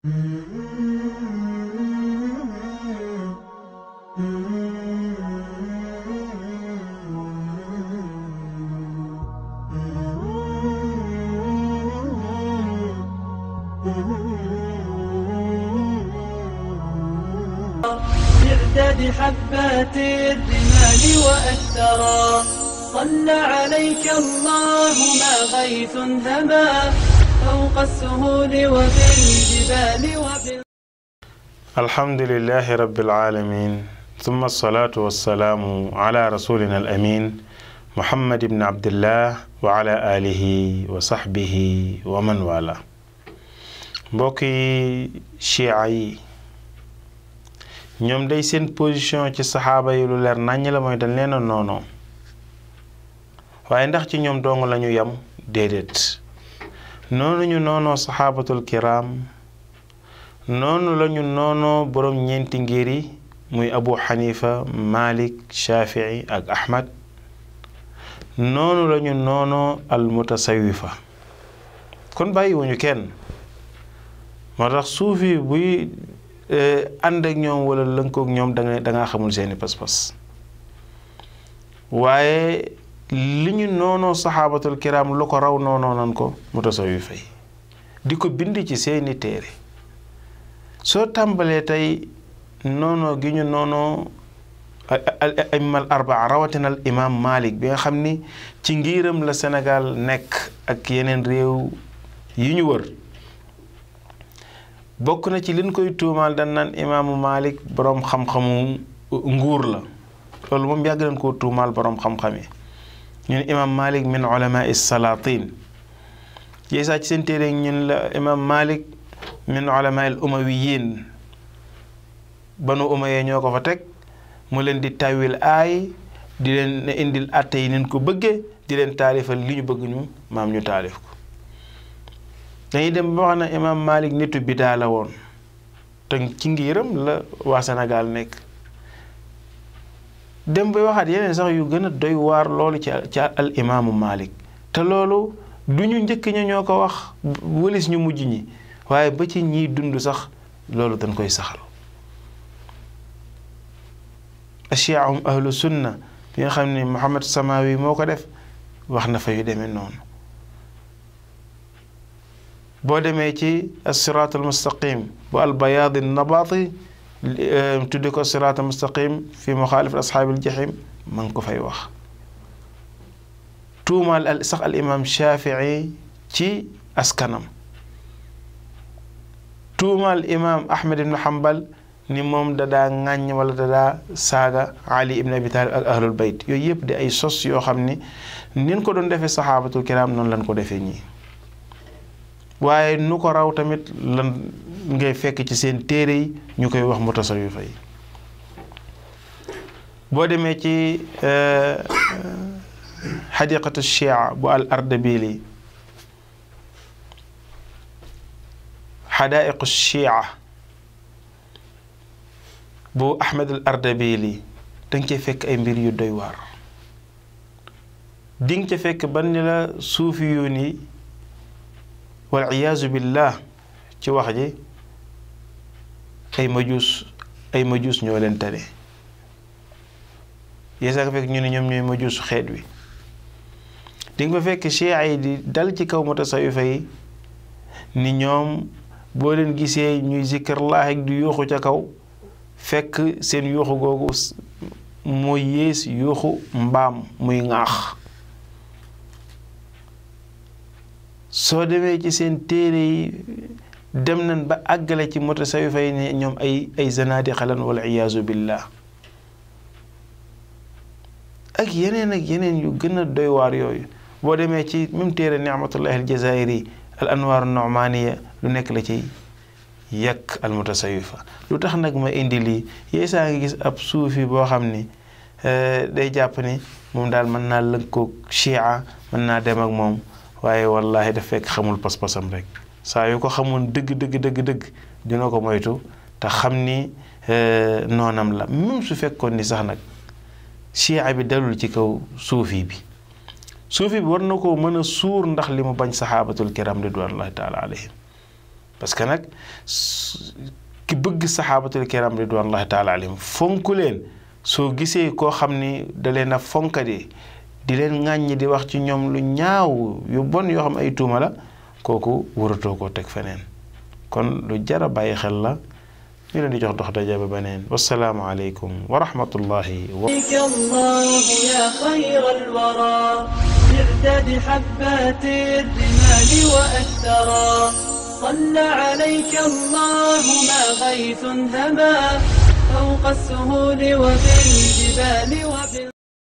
بعدد حبات الرمال وأثرا صلى عليك الله ما غيث هما فوق السهول وبالجبال وبال الحمد لله رب العالمين ثم الصلاة والسلام على رسولنا الأمين محمد بن عبد الله وعلى آله وصحبه ومن والاه mbokki chia yi ñoom day seen position ci saxaaba yi lu leer nàññ la mooy dañ leen a noonoo waaye ndax ci ñoom dong lañu yam déedéet noonu ñu noonoo saxaabatul kiram noonu lañu noonoo boroom ñeenti ngir yi muy abu xanifa malik shafii ak ahmad noonu lañu noonoo al mutasawifa kon bàyyiwuñu kenn moo tax suufi buy ànd ak ñoom wala lënkook ñoom da nga da ngaa xamul seeni pas-pas waaye li ñu noonoo saxaabatul kiram lu ko raw noonoo nan ko mutasawifa yi di ko bind ci seeni téere soo tàmbalee tey noonoo gi ñu noonoo aimal arbaa rawatina al imam malik bi nga xam ni ci ngiiram la Sénégal nekk ak yeneen réew yi ñu wër bokk na ci liñ koy tuumaal dañ naan imaamu malik boroom xam-xamu nguur la loolu moom yàgg nañ koo tuumaal boroom xam-xam yi ñun imaam malik min ulama salatin yeesaa ci seen téere ñun la imaam malik min ulama al umawiyin banu umayee ñoo ko fa teg mu leen di tawil aay di leen indil atte yi nin ko bëggee di leen taalifal li ñu bëgg ñu maam ñu taalif ko dañuy dem ba wax na imaam Malik nitu bidaa la woon te ci ngiram la waa Sénégal nekk dem bay waxaat yeneen sax yu gën a doy waar loolu ci ci al imaamu Malik te loolu du ñu njëkk ña ñoo ko wax wëlis ñu mujj ñi waaye ba ci ñiy dund sax loolu dañ koy saxal achiahum ahlu sunna bi nga xam ne Muhammad Samawi moo ko def wax na fa yu demee noonu boo demee ci asiraat almustaqim bu albayaadi nabaati tuddi ko siraat almustaqim fi muxaalif ashaabi aljahim ma ngi ko fay wax tuumaal al sax al imam shafii ci askanam tuumaal imam ahmed ibn hanbal ni moom dadaa ŋàññ wala dadaa saaga ali ibn abi talib ak ahlul bayt yooyu yëpp di ay sos yoo xam ni nin ko doon defee saxaabatul kiram noonu lañ ko defee ñii waaye nu ko raw tamit lan ngay fekk ci seen téere yi ñu koy wax mutasawifa yi boo demee ci xadiqatu chia bu al ardabili xadaaiqu chia bu ahmed al ardabili danga cee fekk ay mbir yu doy waar di nga ca fekk ban ni la suufi yoon yi wal iyaazu billah ci wax ji ay majuus ay majuus ñoo leen tane yeesaa nga fekk ñu ne ñoom ñooy majuusu xeet wi di nga fa fekk chia yi di dal ci kaw mutasawifa yi ni ñoom boo leen gisee ñuy zikrullah ak di yuuxu ca kaw fekk seen yuuxu googu mooy yées yuuxu mbaam muy ŋaax soo demee ci seen téere yi dem nañ ba àggale ci mutasawifa yi ne ñoom ay ay zanaadiqa lan wal iyaazu billah ak yeneen ak yeneen yu gën a doy waar yooyu boo demee ci même téere nicmatullahi al jazairi al anwaaru nu'maaniya lu nekk la ci yàq al mutasawifa lu tax nag ma indi lii yeesaa ngi gis ab suufi boo xam ni day jàpp ni moom daal mën naa lënkoog chia mën naa dem ak moom waaye wallahi daf fekk xamul pas-pasam rek saa yu ko xamoon dëgg dëgg dëgg dëgg dina ko moytu te xam ni noonam la même su fekkoon ni sax nag chia bi dalul ci kaw suufi bi suufi bi war na koo mën a suur ndax li mu bañ saxaabatul kiram ridwanullahi taala alayhim parce que nag ki bëgg saxaabatul kiram ridwanullahi taala alayhim fonk leen soo gisee koo xam ni da leen a fonkadi di leen ŋàññi di wax ci ñoom lu ñaaw yu bon yoo xam ay tuuma la kooku waratoo koo teg feneen kon lu jara bàyyi xel la ñu leen di jox dox daje ba beneen wasalaamu aleykum wa rahmatullahi wa الله يا خير الورى مرداد حبات الرمال وأثرا صلى عليك الله ما غيث هما فوق السهول وبالجبال وبال